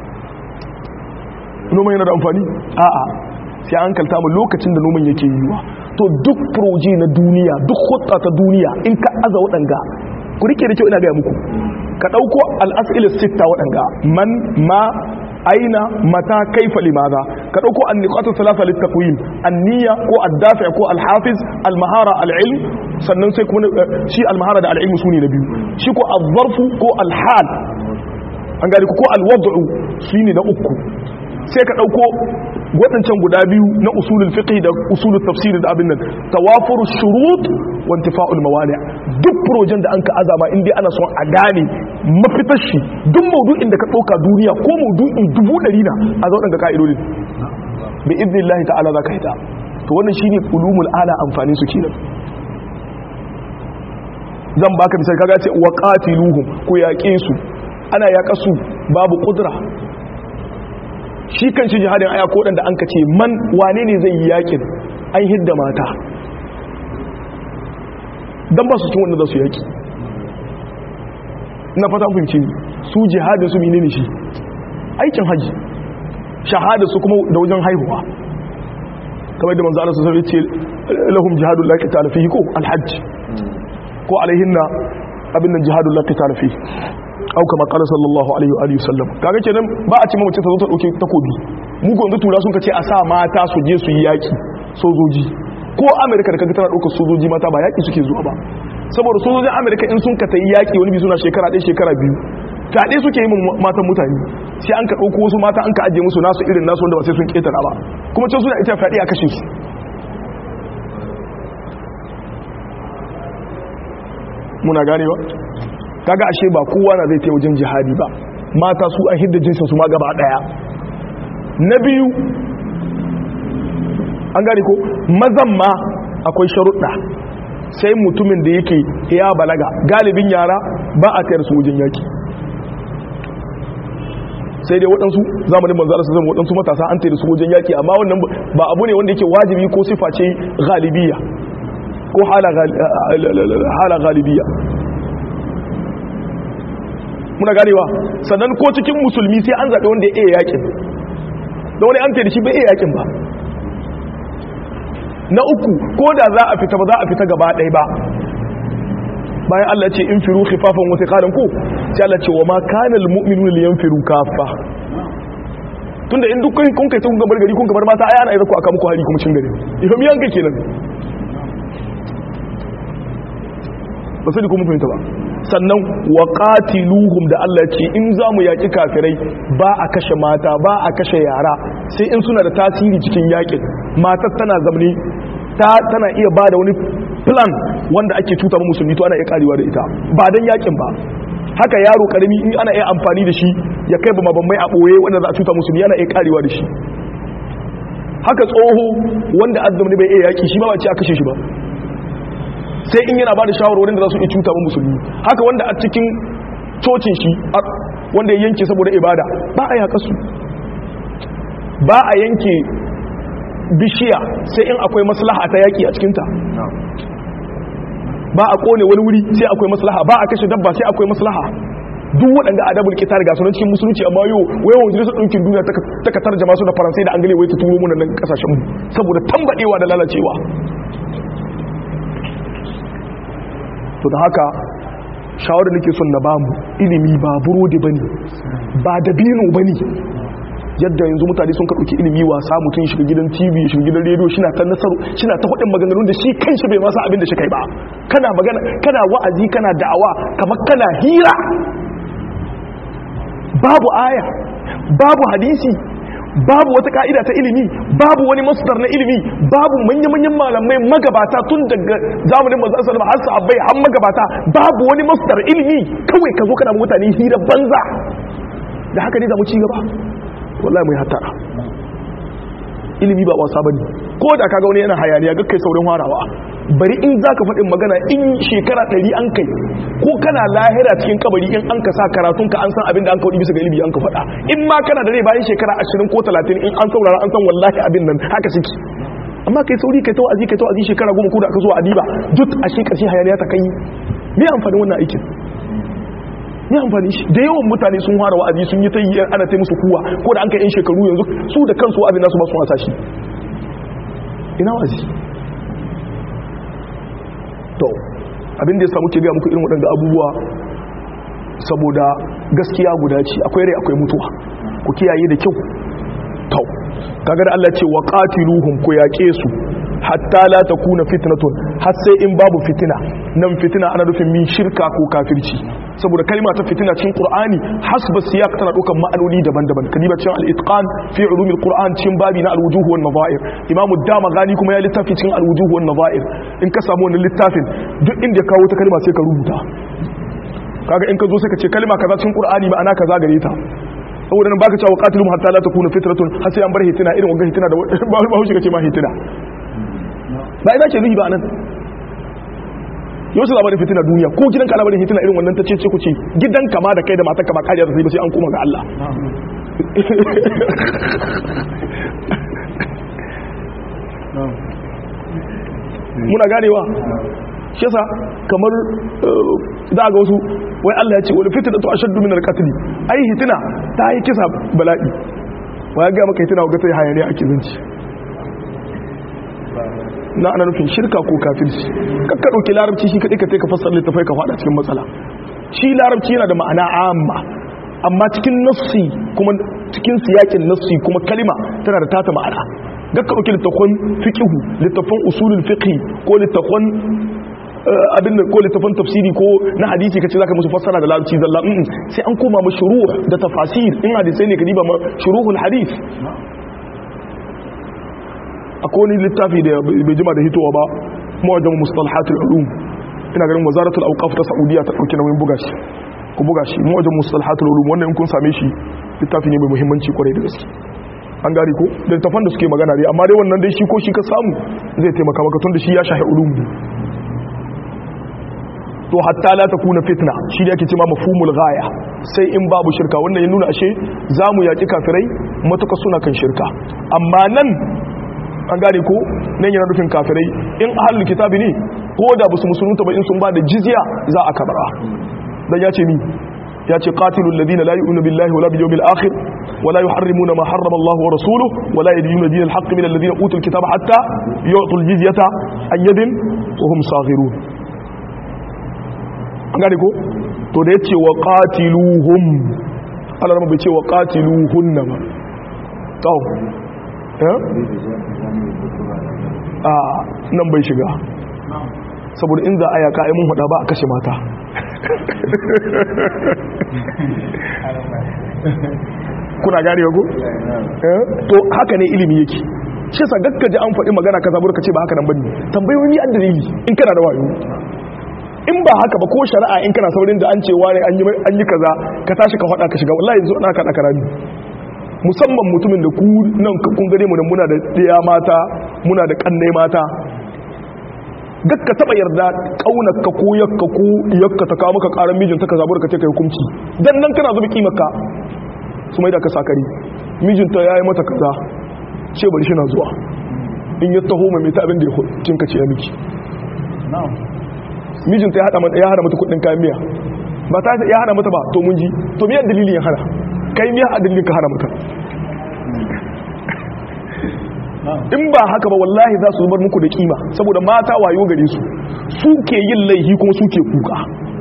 noma yana da amfani a'a sai an kalta mu lokacin da noman yake yiwa to duk proje na duniya duk hutsa ta duniya in ka aza waɗanga ku rike da kyau ina gaya muku ka ɗauko al'as'il sitta waɗanga man ma aina mata kaifa limaza ka ɗauko an niqatu thalatha littaqwim an-niyya ko ad-dafi ko al-hafiz al-mahara al-ilm sannan sai kuma shi al-mahara da al-ilm sune na biyu shi ko az-zarfu ko al-hal an gari ko al-wad'u shine na uku sai ka ɗauko waɗancan guda biyu na usulul fiqh da usulul tafsir da abin nan tawafuru shurut wa intifa'ul mawani duk projen da an ka azama in dai ana son a gane mafitar shi duk maudu'in da ka ɗauka duniya ko maudu'in dubu ɗari na a zo ɗanga ka'idodin bi idnillahi ta'ala za ka yi ta to wannan shine ulumul ala amfani su kenan zan baka misali kaga ce wa qatiluhum ku yaƙe su ana yaƙa su babu kudura shi kan shi jihadin aya ko da an ka ce man wane ne zai yi yakin an hidda mata don ba su cin wanda za su yaki na fata fahimci su jihadin su menene shi aikin haji shahada su kuma da wajen haihuwa kamar da manzo Allah sallallahu alaihi wasallam ce lahum jihadul la qital fihi ko alhajj ko alaihinna abin nan jihadul la qital fihi au kama qala sallallahu alaihi wa alihi wasallam kaga kenan ba a ce mace ta zo ta dauke takobi mu ko yanzu tura sun kace a sa mata su je su yi yaki sojoji ko amerika da kaga tana daukar sojoji mata ba yaki suke zuwa ba saboda sojojin amerika in sun ka tayi yaki wani bi suna shekara ɗaya shekara biyu fyaɗe suke yi matan mutane sai an ka ɗauko wasu mata an ka ajiye musu nasu irin nasu wanda ba sai sun ƙetara ba kuma can suna ita fyaɗe a kashe su muna gane ba kaga ashe ba kowa na zai ta wajen jihadi ba mata su an hidda jinsin su ma gaba daya na biyu an gane ko mazan ma akwai sharuɗa sai mutumin da yake ya balaga galibin yara ba a tayar su wajen yaki sai dai waɗansu zamanin manzo Allah sallallahu waɗansu matasa an tayar su wajen yaki amma wannan ba abu ne wanda yake wajibi ko sifa ce galibiya ko hala galibiya muna ganewa sannan ko cikin musulmi sai an zaɓe wanda ya iya yakin da wani an tayar shi bai iya yakin ba na uku ko da za a fita ba za a fita gaba ɗaya ba bayan Allah ce in firu khifafan wa thiqalan ko sai Allah ce wa ma kana al mu'minuna liyanfiru kaffa tunda in dukkan kun kai kun gabar gari kun gabar mata ai ana yi ku aka muku hari kuma cin gari ifam yanka kenan ba sai kuma fahimta ba sannan wa qatiluhum da Allah ce in za mu yaki kafirai ba a kashe mata ba a kashe yara sai in suna da tasiri cikin yakin matar tana zamne ta tana iya ba da wani plan wanda ake cuta ma musulmi to ana iya karewa da ita ba dan yakin ba haka yaro karami in ana iya amfani da shi ya kai bama bambai a boye wanda za a cuta musulmi ana iya karewa da shi haka tsoho wanda azzamni bai iya yaki shi ba ba ce a kashe shi ba sai in yana ba da shawarwarin da za su iya cuta ma musulmi haka wanda a cikin cocin shi wanda ya yanke saboda ibada ba a yaka su ba a yanke bishiya sai in akwai maslaha ta yaki a cikinta ba a kone wani wuri sai akwai maslaha ba a kashe dabba sai akwai maslaha duk waɗanda adabul kitar ga sunan cikin musulunci amma yau wayan majalisar ɗinkin duniya ta ka tarjama su da faransai da angale wai ta turo mu nan kasashen mu saboda tambadewa da lalacewa to da haka shawarar nake son na bamu ilimi ba burodi bane ba dabino bane yadda yanzu mutane sun kaɗauki ilimi wasa mutum shiga gidan tv shiga gidan rediyo shi na ta nasaru shi na ta faɗin maganganun da shi kanshi bai masa abin da shi kai ba kana magana kana wa'azi kana da'awa kamar kana hira babu aya babu hadisi babu wata ka'ida ta ilimi babu wani masdar na ilimi babu manya-manyan malamai magabata tun daga zamanin manzo sallallahu alaihi wasallam har sahabbai har magabata babu wani masdar ilimi kawai ka zo kana mutane hira banza da haka ne za mu ci gaba wallahi mai hatara ilimi ba wasa bane ko da kaga wani yana hayaniya ga kai saurin harawa bari in zaka faɗin magana in shekara ɗari an kai ko kana lahira cikin kabari in an ka sa karatun ka an san abin da an kawo bisa ga ilimi an ka faɗa in ma kana da rai bayan shekara ashirin ko talatin in an saurara an san wallahi abin nan haka suke amma kai sauri kai ta wa'azi kai ta wa'azi shekara goma ko da aka zo adiba duk a shi ƙarshe hayaniya ta kai me amfani wannan aikin ne amfani shi da yawan mutane sun fara wa'azi sun yi ta yi ana ta musu kuwa ko da an kai yan shekaru yanzu su da kansu wa'azi nasu ba su wasa shi ina wa'azi to abin da ya samu ke gaya muku irin waɗanda abubuwa saboda gaskiya guda ce akwai rai akwai mutuwa ku kiyaye da kyau to kaga da Allah ce wa qatiluhum ku yaƙe su hatta la takuna fitnatun har sai in babu fitina nan fitina ana nufin min shirka ko kafirci saboda kalma ta fitina cikin qur'ani hasba siyaq tana dukan ma'anoni daban-daban kadiba cikin al-itqan fi ulumil qur'an cikin babi na al-wujuh wan nadha'ir imam ad-damagani kuma ya littafi cikin al-wujuh wan nadha'ir in ka samu wannan littafin duk inda ya kawo ta kalma sai ka rubuta kaga in ka zo sai ka ce kalma kaza cikin qur'ani ma'ana kaza gare ta saboda nan baka cewa qatilum hatta la takuna fitratun har sai an bar hitina irin wannan hitina da ba haushi kace ma hitina ba ina ce rihi ba nan yau su labarin fitina duniya ko gidan ka labarin fitina irin wannan ta ce ku ce gidan kama da kai da matar kama kariya da sai ba sai an koma ga Allah muna ganewa shi yasa kamar za ga wasu wai Allah ya ce wani fitina to ashaddu min al-qatl ai hitina ta yi kisa bala'i wa ya ga maka hitina ga ta hayaniya ake zanci na ana nufin shirka ko kafirci kakka ɗauki larabci shi kaɗai ka ka fassar littafai ka faɗa cikin matsala shi larabci yana da ma'ana amma amma cikin nassi kuma cikin siyakin nassi kuma kalima tana da tata ma'ana gakka ɗauki littafan fiqihu littafan usulul fiqhi ko littafan abin da ko littafan tafsiri ko na hadisi kace zaka musu fassara da larabci zalla sai an koma ma shuruh da tafasir in hadisai ne ka diba ma shuruhul hadith akwai wani littafi da bai jima da hitowa ba mawajen mustalahatul ulum ina ganin wazaratul awqaf ta saudiya ta dauki nauyin buga shi ku buga shi mu wajen mustalahatul ulum wannan in kun same shi littafi ne mai muhimmanci kwarai da gaske an gari ko da tafan da suke magana dai amma dai wannan dai shi ko shi ka samu zai taimaka maka tun da shi ya shahi ulum ne to hatta la takuna fitna shi da yake cewa mafhumul ghaya sai in babu shirka wannan ya nuna ashe zamu yaki kafirai matuka suna kan shirka amma nan an gane ko nan yana nufin kafirai in ahlul kitabi ne ko da basu musulunta ba in sun ba da jizya za a kabara dan ya ce ni ya ce qatilul ladina la yu'minu billahi wala bil yawmil akhir wala yuharrimuna ma harrama Allah wa rasuluhu wala yadinuna dinal haqq min alladhina utul kitaba hatta yu'tul jizyata an yadin wa hum saghirun an gane ko to da yace wa qatiluhum Allah bai ce wa qatiluhunna ba to eh a nan bai shiga saboda in za a yaka ai mun hada ba a kashe mata kuna gane ko to haka ne ilimi yake shi sa gakka ji an faɗi magana kaza burka ce ba haka nan bane tambayoyi an dalili in kana da wayo in ba haka ba ko shari'a in kana saurin da an ce wani an yi kaza ka tashi ka faɗa ka shiga wallahi yanzu ana kaɗa karami musamman mutumin da ku nan kun gare mu da muna da ɗaya mata muna da ƙannai mata gakka taɓa yarda ƙaunarka ko yakka ko yakka ta kawo maka ƙarar mijinta ka zaɓar ka ce ka hukunci dan nan kana zuba kimarka su mai da ka sakari mijinta ya yi mata kaza ce bari shi na zuwa in ya taho mai ta abin da ya cinka ce ya miki mijinta ya hada mata kudin kayan miya ba ta ya hada mata ba to mun ji to miyar dalilin ya hada kai miya a dalilin ka hada mata in ba haka ba wallahi za su zubar muku da kima saboda mata wayo gare su su ke yin laihi kuma su ke kuka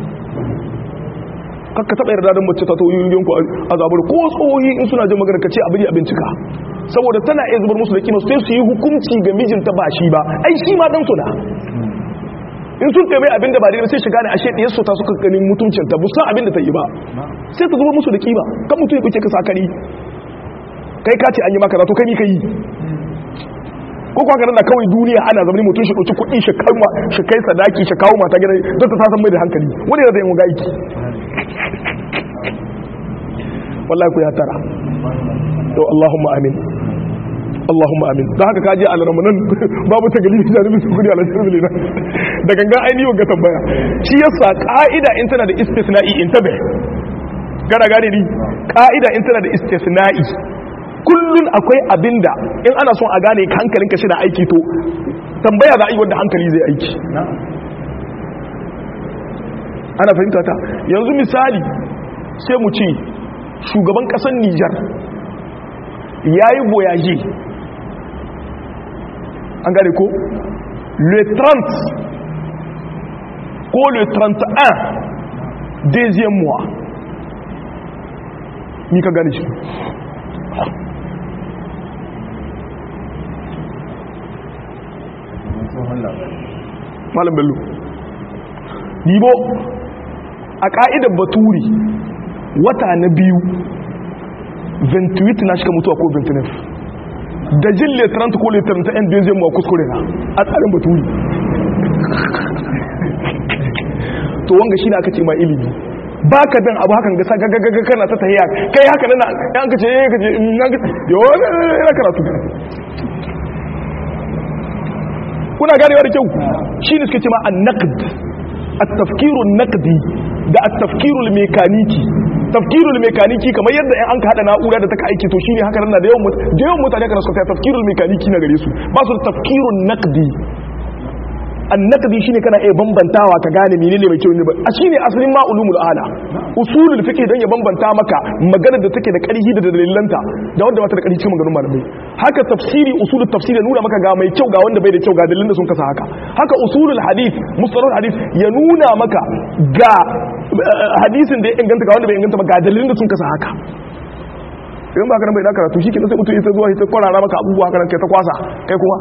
kakka taɓa yarda don mace ta to yin ku a zabar ko tsohi in suna jin magana ka ce abin a bincika saboda tana iya zubar musu da kima sai su yi hukunci ga mijinta ba shi ba ai shi ma dan suna in sun taimai abin da ba daidai sai shiga ne ashe ɗiyar su ta suka ganin mutuncinta bu san abin da ta yi ba sai ta zubar musu da kima kan mutum ya kuke ka sakari kai ka ce an yi maka zato kai ni ka yi ko kuwa kanan da kawai duniya ana zama mutum shi ɗauki kuɗi shi kai sadaki shi kawo mata gina don ta tasan mai da hankali wani da zai yi aiki wallahi ku ya tara to Allahumma amin Allahumma amin don haka kaji a laramunan babu ta gali da nufin kudi a lantarki ne da gangan ainihin ga tambaya shi yasa ka'ida in tana da istisna'i in tabe gara gane ni ka'ida in tana da istisna'i kullun akwai abinda in ana son a gane hankalin ka shi da aiki to tambaya za a yi wanda hankali zai aiki ana fahimta ta yanzu misali sai mu ce shugaban kasar Nijar ya yi boyaje an gane ko le 30 ko le 31 deuxième mois ni ka gane shi malam bello yibo a ka'idar baturi wata na biyu 28 na shiga mutuwa ko 29 da jin letrant ko letrant yan biyu zai mawa kuskure na a tsarin baturi to wanga shi na aka ce ma ilimi ba ka dan abu hakan gasa gagagaga kana ta tahiya kai haka nan yan ka ce ya ka ce na ga yawon yana karatu kuna ganewa da kyau shi ne suke ce ma an naqd at-tafkirun naqdi da at-tafkirul mekaniki tafkirul mekaniki kamar yadda an ka hada na'ura da take aiki to shine haka nan da yawan da yawan mutane kana suka tafkirul mekaniki na gare su ba su da tafkirun naqdi annaqdi shine kana iya bambantawa ka gane menene mai kyau ne ba shine asalin ma ulumul ala usulul fiqh dan ya bambanta maka magana da take da ƙarfi da dalilanta da wanda ba ta da ƙarfi cikin maganganun malamai haka tafsiri usulul tafsiri ya nuna maka ga mai kyau ga wanda bai da kyau ga dalilan da sun kasa haka haka usulul hadith mustalahul hadith ya nuna maka ga hadisin da ya inganta ga wanda bai inganta ba ga dalilin da sun kasa haka in ba ka nan bai da karatu shi ke sai mutum ita zuwa ita kwarara maka abubuwa haka nan kai ta kwasa kai kuma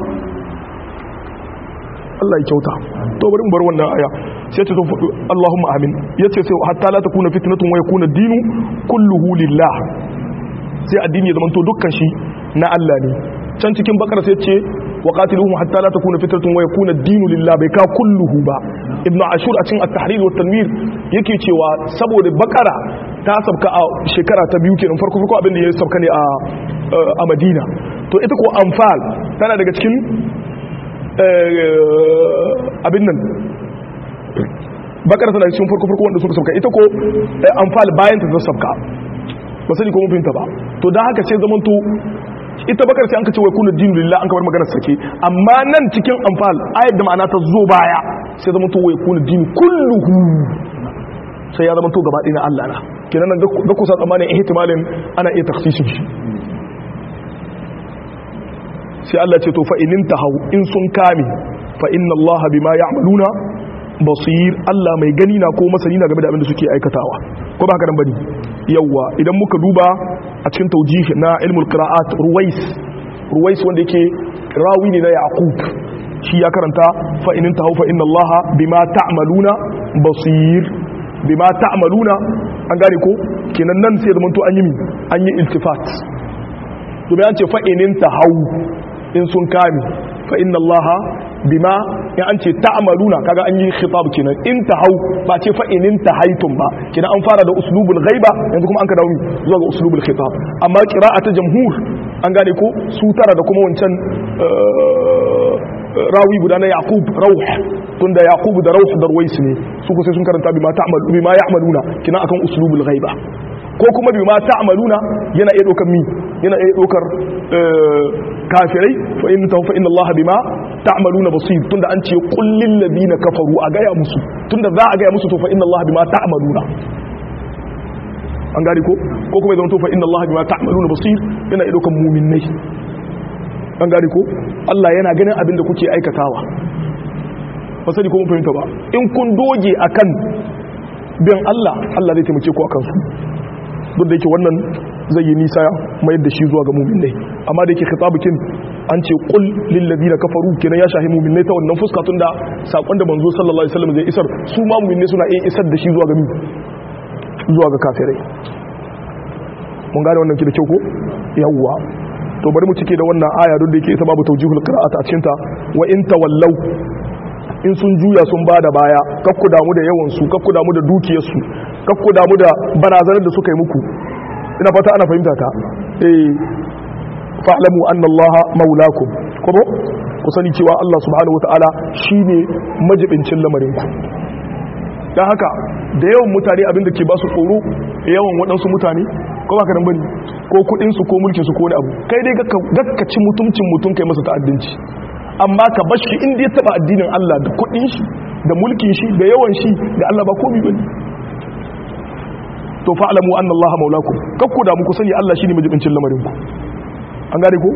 Allah ya kyauta to bari mu bar wannan aya sai ce to Allahumma amin yace sai hatta la takuna fitnatun wa yakuna dinu kulluhu lillah sai addini ya zamanto dukkan shi na Allah ne can cikin bakara sai ce wa qatiluhum hatta la takuna fitratun wa yakuna ad-dinu lillah bai ka kulluhu ba ibnu ashur a cikin at-tahrir wa tanwir yake cewa saboda bakara ta sabka a shekara ta biyu kenan farko farko abin da ya sabka ne a a Madina to ita ko anfal tana daga cikin abin nan bakara tana cikin farko farko wanda suka sabka ita ko anfal bayan ta sabka ba sani ko mun fahimta ba to dan haka sai zamanto ita bakar sai an ka ce wai kullu dinu lillah an ka bar maganar sake amma nan cikin anfal ayat da ma'ana ta zo baya sai zamanto wai kullu dinu kulluhu sai ya zamanto gaba ɗaya na Allah na kenan nan ga kusa tsammanin ihtimalin ana iya takhsisin shi sai Allah ce to fa inin tahaw in sun kame fa inna Allah bima ya'maluna basir Allah mai gani na ko masani na game da abin da suke aikatawa ko ba haka nan bane yawa idan muka duba a cikin taujih na ilmul qira'at ruwais ruwais wanda yake rawi ne na yaqub shi ya karanta fa inin tahaw fa inna Allah bima ta'maluna basir bima ta'maluna an gane ko kenan nan sai zaman to an yi mi an yi iltifat to bayan ce fa inin tahaw in sun kame fa inna Allah bima in an ce ta'maluna kaga an yi khitab kenan in tahau ba ce fa in tahaitum ba kenan an fara da uslubul ghaiba yanzu kuma an ka dawo zuwa ga uslubul khitab amma qira'atu jamhur an gane ko su tara da kuma wancan rawi guda na yaqub rauh tunda yaqub da rauh da ruwais ne su ko sai sun karanta bima ta'malu bima ya'maluna kina akan uslubul ghaiba ko kuma bima ta'maluna yana iya dokar mi yana iya dokar kafirai fa in ta fa inna Allah bima ta'maluna basir tunda an ce qul lil ladina kafaru a gaya musu tunda za a gaya musu to fa inna Allah bima ta'maluna an gari ko ko kuma zama to fa inna Allah bima ta'maluna basir yana iya dokar mu'minnai an gari ko Allah yana ganin abin da kuke aikatawa ba sani ko mun fahimta ba in kun doge akan bin Allah Allah zai taimake ku akan su duk da yake wannan zai yi nisa mayar da shi zuwa ga muminai amma da yake khitabukin an ce qul lil ladina kafaru kenan ya shahi muminai ta wannan fuska tunda sakon da manzo sallallahu alaihi wasallam zai isar su ma muminai suna iya isar da shi zuwa ga zuwa ga kafirai mun gane wannan ki da kyau ko yawwa to bari mu cike da wannan aya duk da yake ita babu tawjihul qira'at a cikin ta wa in tawallau in sun juya sun bada baya kakku damu da yawan su kakku damu da dukiyar su kakku damu da barazanar da suka yi muku ina fata ana fahimta ta eh fa'lamu anna allaha maulakum kuma ku sani cewa Allah subhanahu wataala shine majibincin lamarin ku dan haka da yawan mutane abin da ke ba su tsoro yawan waɗansu mutane ko ba ka dan bane ko kudin su ko mulkin su ko wani abu kai dai gakka ci mutuncin mutum kai masa ta'addanci amma ka bar shi inda ya taba addinin Allah da kudin shi da mulkin shi da yawan shi da Allah ba komai bane to fa'lamu anna Allah maulakum kakku da muku sani Allah shine majibincin lamarin ku an gane ko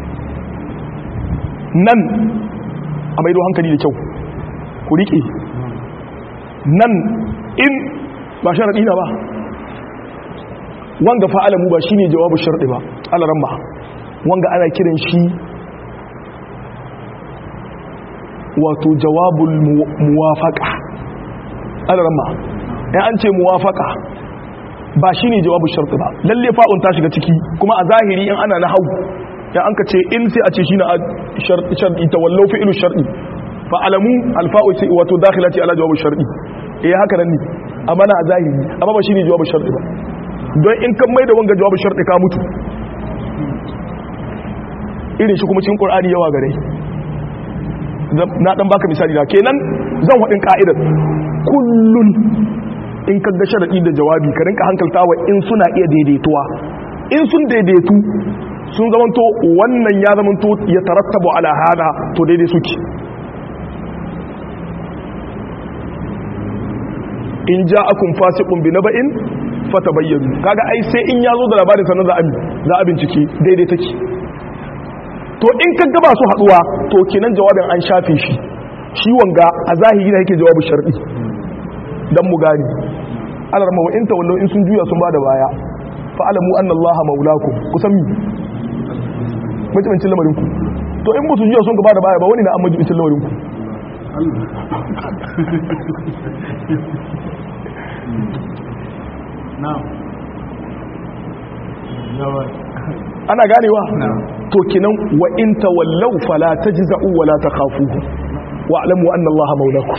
nan a maido hankali da kyau ku rike nan in ba sharadi na ba wanga fa'alamu ba shine jawabu sharɗi ba alaramma wanga ana kiran shi wato jawabul muwafaqa alaramma ya an ce muwafaqa ba shine jawabu sharɗi ba lalle fa'un ta shiga ciki kuma a zahiri in ana na hau ya an ka ce in sai a ce shine sharɗi tawallau fi'lu sharɗi fa'alamu alfa'u wato dakhilati ala jawabu sharɗi eh haka nan ne amma na a zahiri amma ba shine jawabu sharɗi ba don in kan mai da wanga jawabin sharɗi ka mutu irin shi kuma cikin ƙorani yawa gare na ɗan baka misali na kenan zan waɗin ƙa'idar kullun in ka ga sharaɗi da jawabi ka rinka hankalta wa in suna iya daidaituwa in sun daidaitu sun zamanto wannan ya zamanto ya tarattabu ala hada to daidai suke in ja akun fasiqun bi naba'in fata bayyanu kaga ai sai in yazo da labarin sannan za a za a bincike daidai take to in kaga ba su haduwa to kenan jawabin an shafe shi shi wanga a zahiri da yake jawabu shar'i dan mu gani alarma wa in tawallu in sun juya sun bada baya fa alamu anna Allah maulakum kusan mi majibincin lamarin ku to in musu juya sun gaba da baya ba wani na an majibincin lamarin ku ana ganewa to kinan wa in tawallaw fala tajza'u wa la takhafuhu wa alamu anna allaha maulakum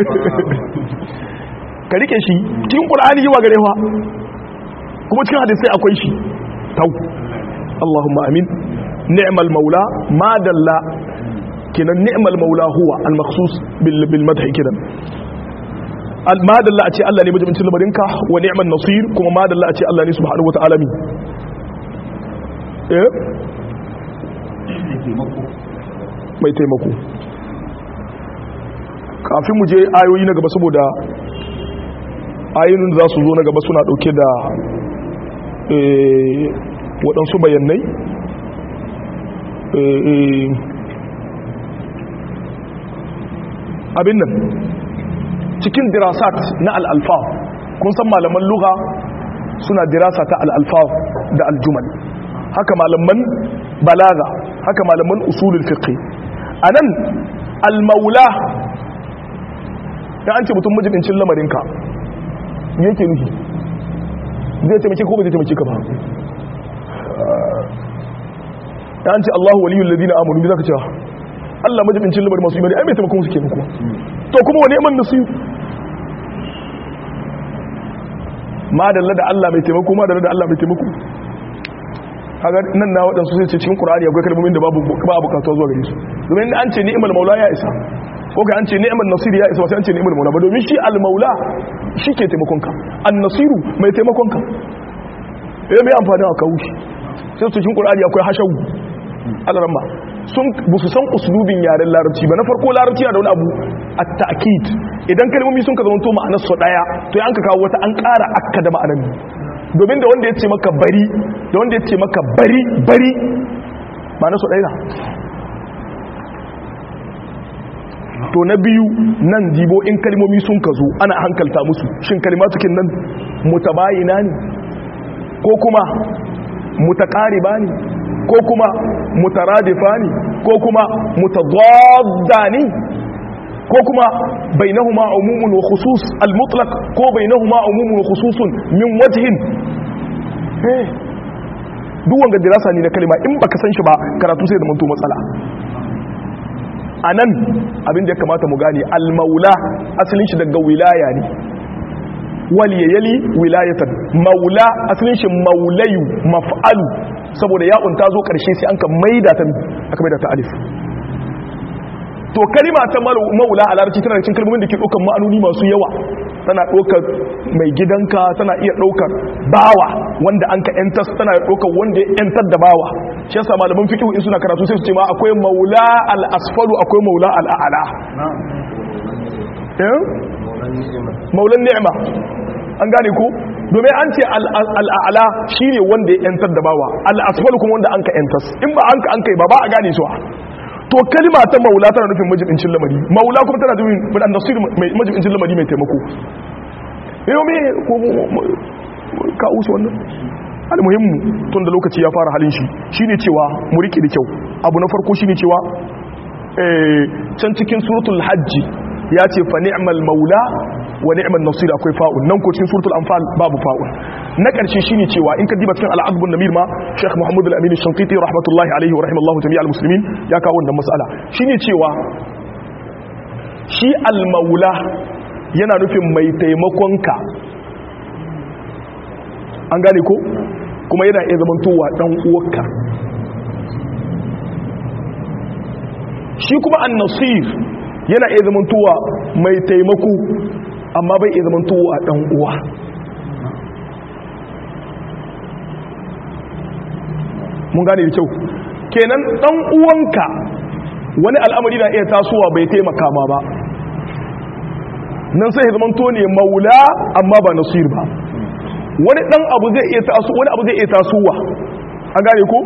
ka rike shi cikin qur'ani yawa gare fa kuma cikin hadisi akwai shi tau allahumma amin ni'mal maula ma dalla kinan ni'mal maula huwa al makhsus bil bil madh kidan al ma dalla a ce Allah ne majibincin lamarinka wa ni'man nasir kuma ma dalla a ce Allah ne subhanahu wa ta'ala mi eh mai taimako kafin mu je ayoyi na gaba saboda ayoyin da za su zo na gaba suna dauke da waɗansu bayanai abin nan cikin dirasat na al'alfa kun san malaman luga suna dirasa ta al'alfa da aljumal haka malaman balaga haka malaman usulul fiqh anan al-maula da an ce mutum majibincin lamarinka yake nufi zai taimake ko ba zai taimake ka ba da an ce Allahu waliyul ladina amanu bi zaka cewa Allah majibincin lamarin masu imani ai mai taimakon su kenan kuwa to kuma wani man nasu ma dalla da Allah mai taimako ma dalla da Allah mai taimako kaga nan na waɗansu sai ce cikin Qur'ani akwai kalmomin da babu ba bukatuwa zuwa gare su domin an ce ni'mal maula ya isa ko kai an ce ni'mal nasir ya isa sai an ce ni'mal maula ba domin shi al maula shi ke taimakon ka an nasiru mai taimakon ka eh mai amfani a kawo shi sai cikin Qur'ani akwai hashawu alaramma sun bu su san uslubin yaren larabci ba na farko larabci na da wani abu at-ta'kid idan kalmomi sun ka zama to ma'anar su daya to an ka kawo wata an ƙara akka da ma'anar domin da wanda ya ce maka bari da wanda ya ce maka bari bari ma'anar su daya to na biyu nan jibo in kalmomi sun ka zo ana hankalta musu shin kalimatukin nan mutabayina ne ko kuma mutaqariba ne ko kuma mutaradifa ne ko kuma mutadadda ne ko kuma bainahuma umumun wa khusus al-mutlaq ko bainahuma umumun wa khususun min wajhin eh duk wanga dirasa ne na kalma in baka san shi ba karatu sai da manto matsala anan abin da ya kamata mu gane al-maula asalin shi daga wilaya ne waliyali wilayatan maula asalin shi maulayu maf'alu saboda ya'un ta zo karshe sai an ka maida ta aka maida ta alif to kalima ta maula a larabci tana cikin kalmomin da ke ɗaukar ma'anoni masu yawa tana ɗaukar mai gidanka tana iya ɗaukar bawa wanda an ka yantar tana ɗaukar wanda ya yantar da bawa shi yasa malaman fiqh in suna karatu sai su ce ma akwai maula al-asfalu akwai maula al-a'la maulan ni'ima an gane ko domin an ce al'ala shi ne wanda ya yantar da bawa al'asfal kuma wanda an ka yantas in ba an ka an kai ba ba a gane su to kalima ta maula tana nufin majibincin lamari maula kuma tana nufin mudan nasir majibincin lamari mai taimako yau me ko ka usu wannan almuhimmu tun da lokaci ya fara halin shi shine cewa mu rike da kyau abu na farko shine cewa can cikin suratul hajji ya ce fa ni'mal maula wa ni'mal nasir akwai fa'un nan ko cikin suratul anfal babu fa'un na karshe shine cewa in ka diba cikin al'adbun namir ma Sheikh Muhammad al-Amin al-Shanqiti rahmatullahi alaihi wa rahimallahu jami'al muslimin ya kawo wannan mas'ala shine cewa shi al-maula yana nufin mai taimakon ka an gane ko kuma yana iya zamantowa dan uwarka shi kuma an-nasir yana iya zamantowa mai taimako amma bai iya zamantowa dan uwa mun gane da kyau kenan dan uwanka wani al'amari na iya tasowa bai taimaka ma ba nan sai zamanto ne maula amma ba nasir ba wani dan abu zai iya taso wani abu zai iya tasowa an gane ko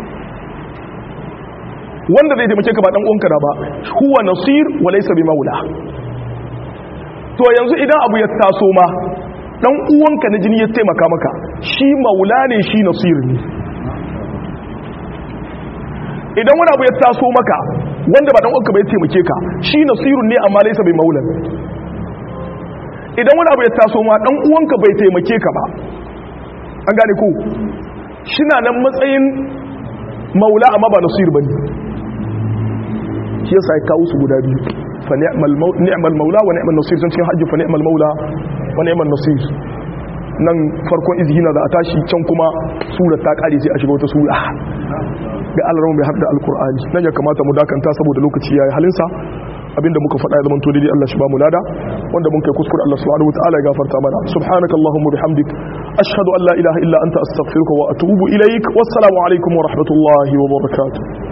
wanda zai taimake ka ba dan uwanka da ba huwa nasir wa laysa bi maula to yanzu idan abu ya taso ma dan uwanka na jini ya taimaka maka shi maula ne shi nasir ne idan wani abu ya taso maka wanda ba dan uwanka bai taimake ka shi nasirun ne amma laysa bi maula idan wani abu ya taso ma dan uwanka bai taimake ka ba an gane ko shina nan matsayin maula amma ba nasir bane shi yasa ya kawo su guda biyu fa ni'mal maula wa ni'mal nasir sun cikin hajji fa ni'mal maula wa ni'mal nasir nan farkon izhina za a tashi can kuma surar ta kare sai a shiga wata sura da Allah bai har da alkur'ani nan ya kamata mu dakanta saboda lokaci yayi halinsa abinda muka faɗa ya zama to daidai Allah shi ba mu lada wanda mun kai kuskure Allah subhanahu wataala ya gafarta mana subhanakallahumma bihamdik ashhadu an la ilaha illa anta astaghfiruka wa atubu ilaik wassalamu alaikum wa rahmatullahi wa barakatuh